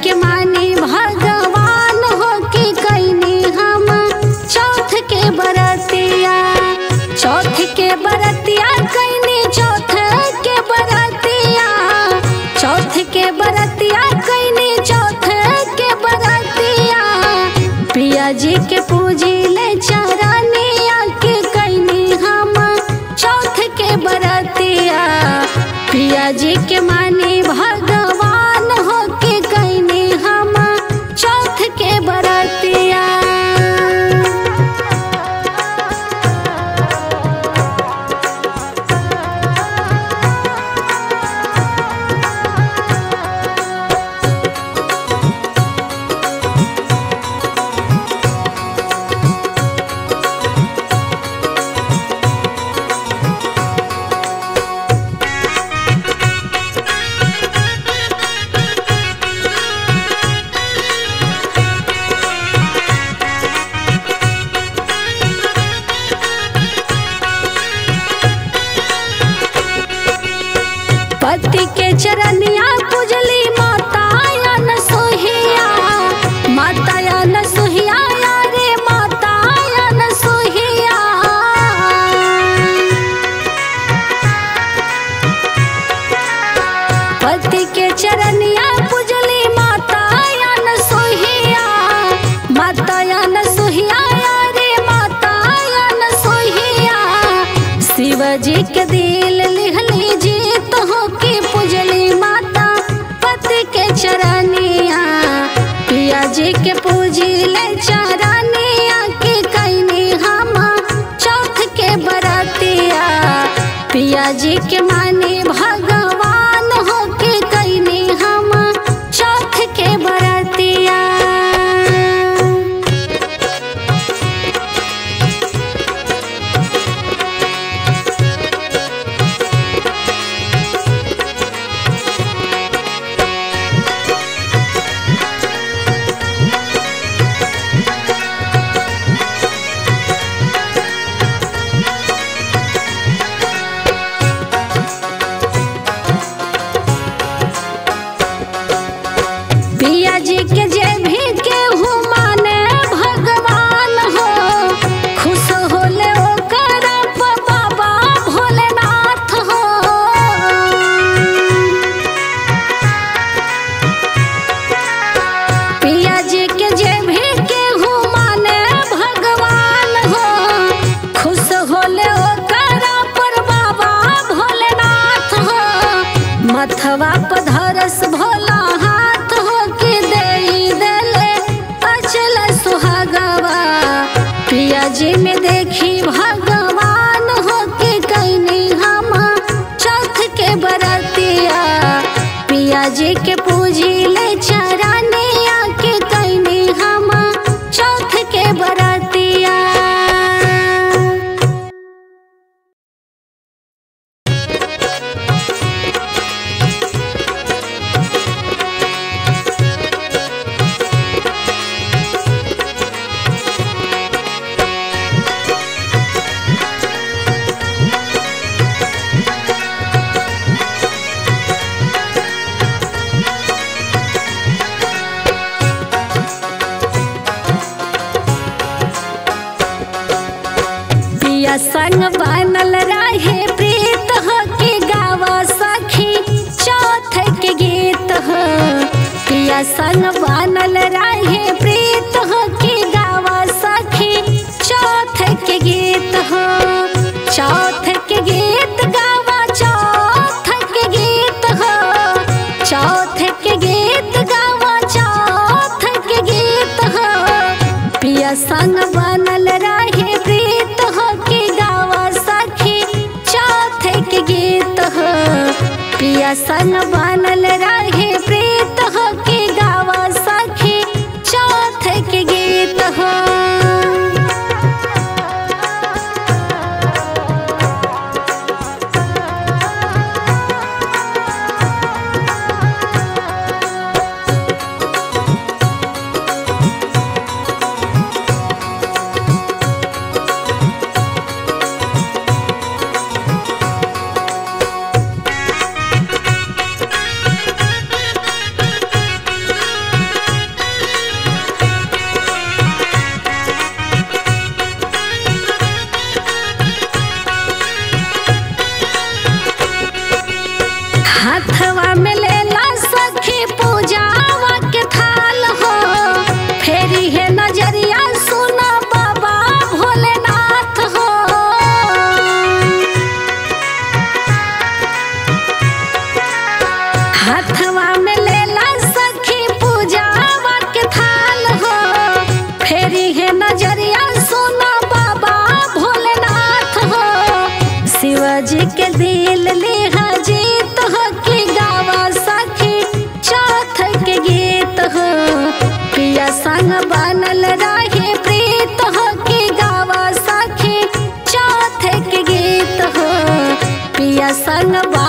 के माने भगवान हो के कैनी हम चौथ के बरतिया चौथ के बरतिया कैनी चौथ के बरतिया चौथ के बरतिया कैनी चौथ के बरतिया पिया जी के पूजी ले चरनिया के कैनी हम चौथ के बरतिया पिया जी के माने भगवान हो के कैनी हम चौथ के बरतिया पति के चरनिया पूजली माता न सोहिया माता न सोहिया रे माता न सोहिया पति के चरनिया पूजली माता न सोहिया माता न सोहिया रे माता न सोहिया शिवजी के दिल लिहली जीत हो के पूजली माता पति के चरनिया पिया जी के पूजी ले चरनिया के कैनी हम चौथ के बरतिया पिया जी के माने भगवान हो के कैनी हम चौथ के बरतिया पिया जी के जे भी केहू माने भगवान हो खुश होले ओकर प बाबा भोलेनाथ हो पिया जी के जे भी केहू माने भगवान हो खुश होले ओकर पर बाबा भोलेनाथ हो मथवा पर धरस भोला हाथ हो के देई देले अचल सुहागवा पिया जी में देखी भगवान हो के कैनी हम चौथ के बरतिया पिया जी के पूजी ले चरनिया के कैनी हम चौथ के बरतिया पिया संग बनल रहे प्रीत हो के गावा सखी चौथ के गीत हो पिया संग बनल रहे प्रीत हो के गावा सखी चौथ के गीत हो चौथ के गीत गावा चौथ के गीत हो चौथ के गीत गावा चौथ के गीत हो पिया संग बनल रहे प्रीत हो के गावा सखी चौथ के गीत हो पिया संग बनल रहे प्रीत हो के गावा सखी चौथ के गीत हो पिया संग